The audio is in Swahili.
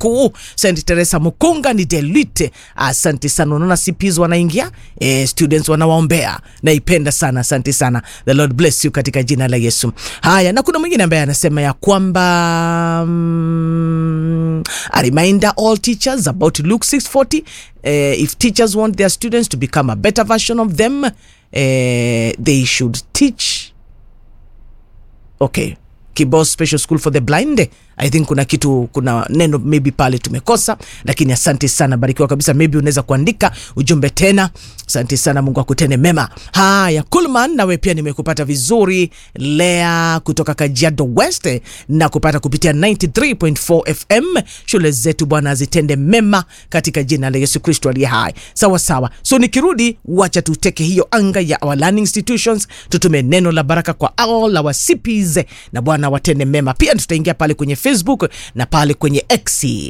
mkuu St Teresa Mukunga ni Delite. Asante sana, unaona CPs wanaingia eh, students wanawaombea, naipenda sana, asante sana, the Lord bless you katika jina la Yesu. Haya, na kuna mwingine ambaye anasema ya kwamba mm, a reminder all teachers about Luke 640 eh, if teachers want their students to become a better version of them eh, they should teach okay Kibos Special School for the Blind. I think kuna kitu, kuna neno maybe pale tumekosa, lakini asante sana, barikiwa kabisa. Maybe unaweza kuandika ujumbe tena. Asante sana, Mungu akutende mema. Haya, Kulman, nawe pia nimekupata vizuri. Lea kutoka Kajiado West na kupata kupitia 93.4 FM. Shule zetu Bwana azitende mema katika jina la Yesu Kristo aliye hai. Sawa sawa, so nikirudi, wacha tuteke hiyo anga ya our learning institutions, tutume neno la baraka kwa all our CPs na Bwana watende mema. Pia tutaingia pale kwenye Facebook na pale kwenye X.